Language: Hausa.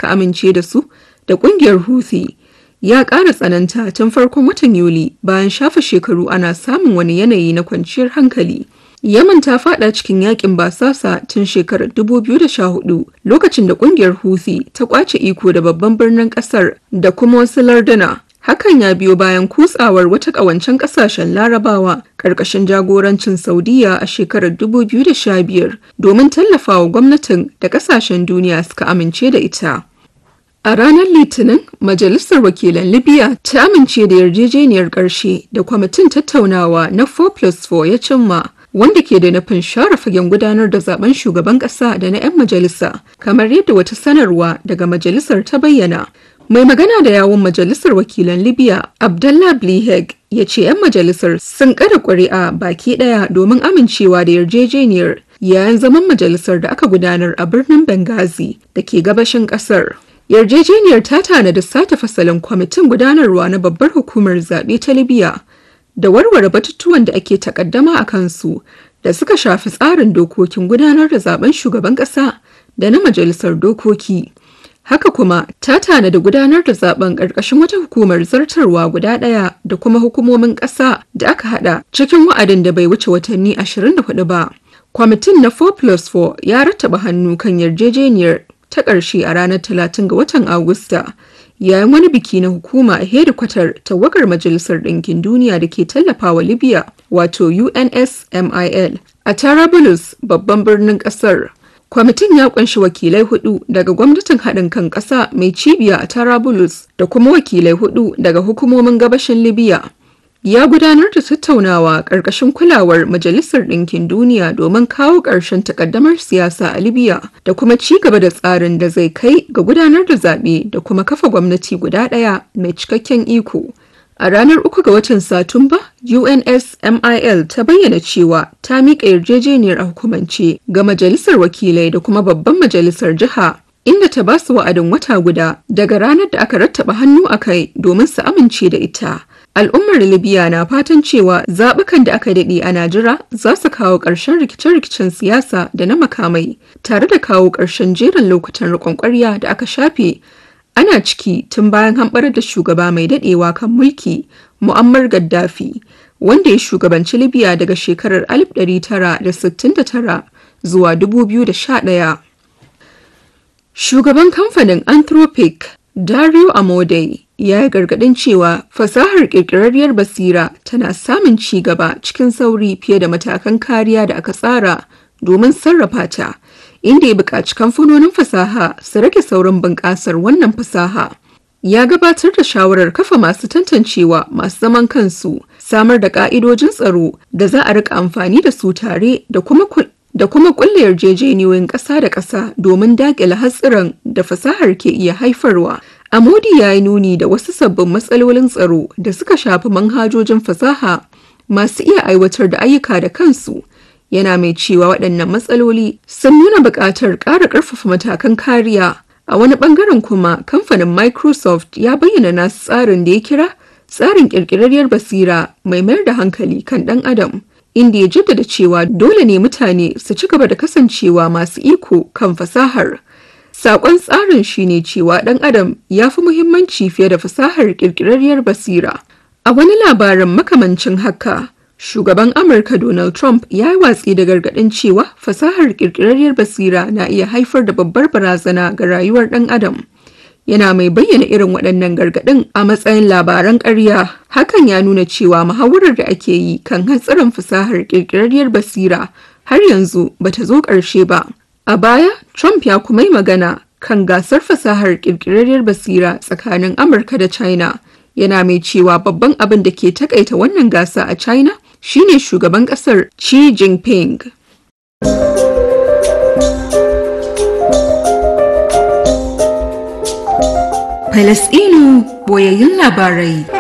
aka amince da su da ƙungiyar Houthi ya ƙara tsananta tun farkon watan Yuli bayan shafa shekaru ana samun wani yanayi na kwanciyar hankali. Yaman ta fada cikin yakin basasa tun shekarar 2014 lokacin da kungiyar Houthi ta kwace iko da babban birnin kasar da kuma wasu larduna. Hakan ya biyo bayan kutsawar wata ƙawancen ƙasashen larabawa ƙarƙashin jagorancin Saudiya a shekarar 2015 domin tallafawa gwamnatin da ƙasashen duniya suka amince da ita. A ranar Litinin, Majalisar Wakilan Libya ta amince da yarjejeniyar ƙarshe da kwamitin tattaunawa na 4+4 ya cimma wanda ke da nufin share fagen gudanar da zaben shugaban ƙasa da na 'yan majalisa, kamar yadda wata sanarwa daga majalisar ta bayyana. Mai magana da yawun Majalisar Wakilan Libya, Abdallah Bliheg, ya ce 'yan majalisar sun kada ƙuri'a baki ɗaya domin amincewa da yarjejeniyar yayin zaman majalisar da aka gudanar a birnin Benghazi da ke gabashin ƙasar. Yarjejeniyar ta tanada sake fasalin kwamitin gudanarwa na babbar hukumar zaɓe ta Libya da warware batutuwan da ake takaddama a kansu da suka shafi tsarin dokokin gudanar da zaben shugaban ƙasa da na majalisar dokoki. Haka kuma ta tanada gudanar da zaben ƙarƙashin wata hukumar zartarwa guda ɗaya da kuma hukumomin ƙasa da aka haɗa cikin wa'adin da bai wuce watanni 24 ba. Kwamitin na 4+4 ya rattaba hannu kan yarjejeniyar ta ƙarshe a ranar 30 ga watan Agusta yayin wani biki na hukuma a hedikwatar tawagar Majalisar Ɗinkin Duniya da ke tallafawa Libya wato UNSMIL a Tarabulus babban birnin ƙasar. Kwamitin ya ƙunshi wakilai hudu daga gwamnatin haɗin kan ƙasa mai cibiya a Tarabulus da kuma wakilai hudu daga hukumomin gabashin Libya. ya gudanar da tattaunawa ƙarƙashin kulawar Majalisar Ɗinkin Duniya domin kawo ƙarshen takaddamar siyasa a Libya da kuma ci gaba da tsarin da zai kai ga gudanar da zaɓe da kuma kafa gwamnati guda ɗaya mai cikakken iko. A ranar uku ga watan Satumba, UNSMIL ta bayyana cewa ta miƙa yarjejeniyar a hukumance ga Majalisar Wakilai da kuma Babban Majalisar Jiha inda ta ba su wa'adin wata guda daga ranar da aka rattaba hannu a kai domin su amince da ita. Al'ummar Libya na fatan cewa zaɓukan da aka daɗe a Najira za su kawo ƙarshen rikice-rikicen siyasa da na makamai tare da kawo ƙarshen jerin lokutan riƙon ƙwarya da aka shafe ana ciki tun bayan hamɓarar da shugaba mai daɗewa kan mulki Muammar Gaddafi wanda ya shugabanci Libya daga shekarar 1969 zuwa 2011. Shugaban kamfanin Anthropic Dario Amodei ya yi gargaɗin cewa fasahar ƙirƙirarriyar basira tana samun ci gaba cikin sauri fiye da matakan kariya da aka tsara domin sarrafa ta, inda ya buƙaci kamfanonin fasaha su rage saurin bunƙasar wannan fasaha. Ya gabatar da shawarar kafa masu tantancewa masu zaman kansu, samar da ƙa'idojin tsaro da za a rika amfani da su tare da kuma da kuma kulle yarjejeniyoyin ƙasa da ƙasa domin daƙile hatsiran da fasahar ke iya haifarwa. Amodi ya yi nuni da wasu sabbin matsalolin tsaro da suka shafi manhajojin fasaha masu iya aiwatar da ayyuka da kansu. Yana mai cewa waɗannan matsaloli sun nuna buƙatar ƙara ƙarfafa matakan kariya. A wani ɓangaren kuma kamfanin Microsoft ya bayyana nasu tsarin da ya kira tsarin ƙirƙirarriyar basira mai mayar da hankali kan ɗan adam. inda ya jaddada cewa dole ne mutane su ci gaba da kasancewa masu iko kan fasahar. Sakon tsarin shine cewa ɗan adam ya fi muhimmanci fiye da fasahar ƙirƙirarriyar basira. A wani labarin makamancin haka, shugaban Amurka Donald Trump ya yi watsi da gargaɗin cewa fasahar ƙirƙirarriyar basira na iya haifar da babbar barazana ga rayuwar ɗan adam. yana mai bayyana irin waɗannan gargaɗin a matsayin labaran ƙarya hakan ya nuna cewa muhawarar da ake yi kan hatsarin fasahar ƙirƙirarriyar basira har yanzu bata zo ƙarshe ba a baya trump ya kuma yi magana kan gasar fasahar ƙirƙirarriyar basira tsakanin amurka da china yana mai cewa babban abin da ke takaita wannan gasa a china shine shugaban ƙasar xi jinping Falasɗinu boyayyun labarai.